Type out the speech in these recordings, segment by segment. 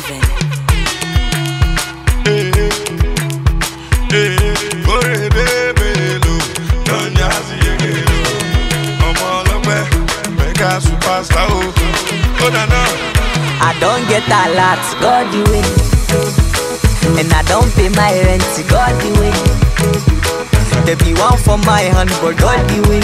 living. Orebebelo, Donyazi Yegelo. Ọmọ ọlọ́pẹ́, mega superstar o. Ó dáná. I don't get a lot, God the way. And I don't pay my rent, God the way. There be one for my hand, but God the way.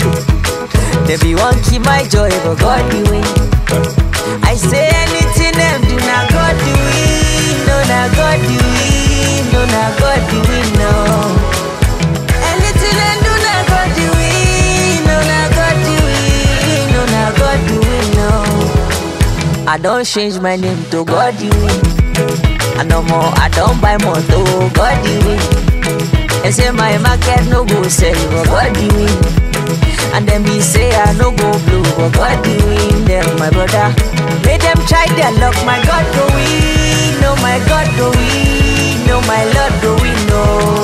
There be one keep my joy, but God the way. I say anything them do, now God the way. No, now God the way. No, now God the way, no. Anything them do, now God the way. No, now God the way. No, now God the way, no. I don't change my name to God the way. And no more, I don't buy more to God the way. They say my market no go sell, but God the way. And then me say I no go blue, but God the way. Them my brother, let them try their luck. My God go win, no my God go win, no my Lord go win, no.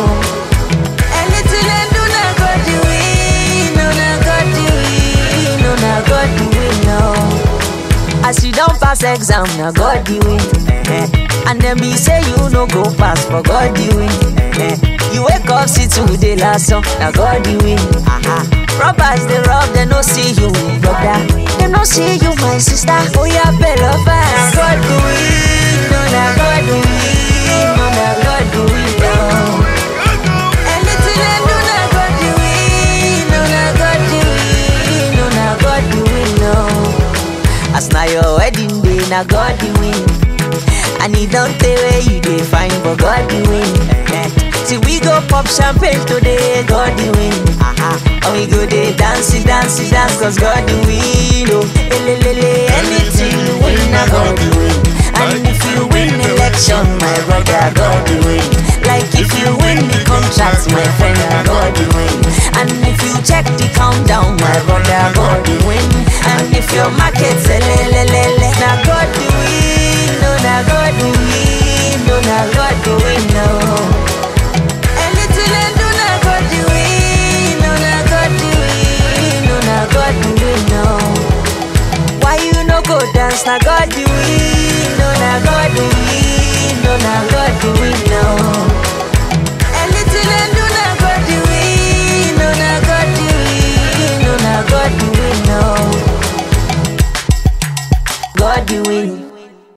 Anything I do, na God the way, no na God the way, no na God the way, no. As you don't pass exam, now God the win. eh-eh. And then be say you no go pass, but God the win. eh-eh. You wake up, see today last song, now God the win. Aha. Robbers they rob, they no see you, brother. They no see you, my sister. Oh yeah, better fast. Now God the win, no now God the win, no now God the win. No. Anything I do, now God the win, no now God the win, no now God the win. No. As na your wedding day, na God the win. And he don't tell where you dey find, but God the win. Eh-eh. See we go pop champagne today, God the win. Aha. And we go dey dance, dance, dance, cause God the win. Oh, elelele, anything you win, na God the win. And if you win election, my brother, God the win. Like if you win the contract, my friend, na God the win. And if you check the countdown, my brother, God the win. And if your market